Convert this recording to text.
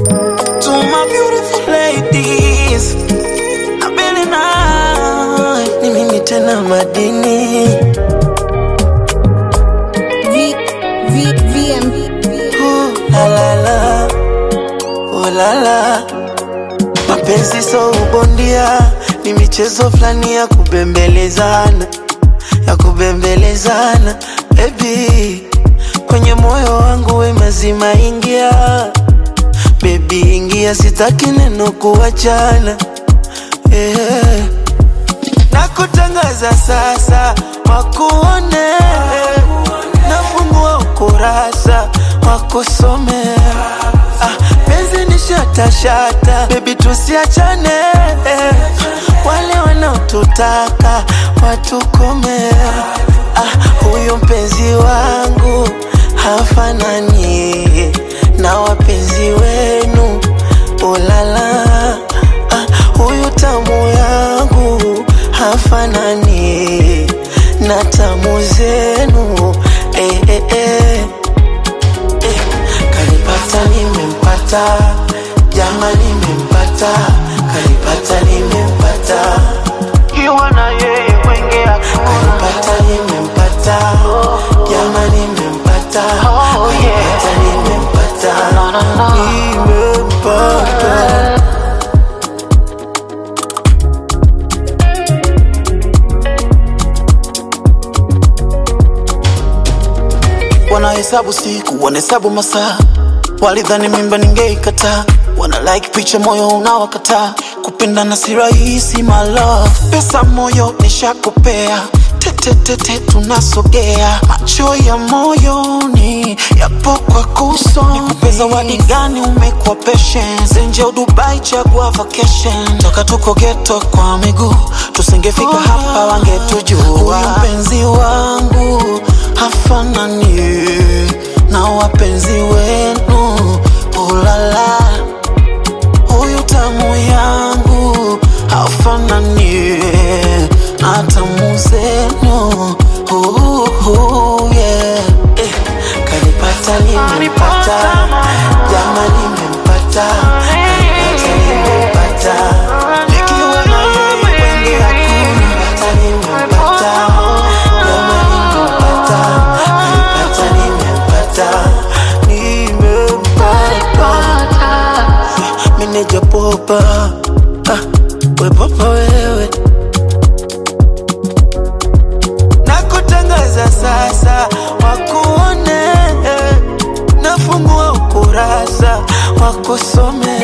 To my beautiful ladies, Abeli na ni mimi tena madini. V, V, VM. Oh, la la la, oh la la. Mapenzi so ubondia, ni michezo fulani ya kubembelezana, ya kubembelezana. Baby, kwenye moyo wangu we mazima ingia. Baby ingia, sitaki neno kuachana. Yeah. Na kutangaza sasa, wakuone. Nafungua ukurasa, wakusome. Ah, penzi ni shata shata, baby tusiachane. Wale wanaotutaka watukome. Ah, huyu mpenzi wangu hafanani na wapenzi wenu. Ulala, ah, huyu tamu yangu hafanani na tamu zenu. Eh, eh, eh. Eh, kanipata nimempata, jama nimempata, kanipata nimempata, kiwa na yeye mwenge kanipata nimempata, jama nimempata, kanipata nimempata, nimempata. wanahesabu siku wanahesabu masaa walidhani mimba ningeikataa wana like picha moyo unawakataa kupendana si rahisi my love pesa moyo nishakupea tetetete tunasogea macho ya moyoni yapo kwa kuso nikupe zawadi gani umekuwa patient nje Dubai chagua vacation toka tuko geto kwa miguu tusingefika hapa wangetujua huyu mpenzi wangu hafanani na wapenzi wenu ulala huyu tamu yangu hafanani na tamu zenu Uhuhu, yeah. Eh, kanipata nimempata, jama nimempata, kanipata nimempata, nikiwa na yeye wenge hakuna kanipata nimempata, jama nimempata, kanipata nimempata, nimempata. Meneja popa, ah, we popa wewe na kutangaza sasa, wakuone, nafungua ukurasa wakusome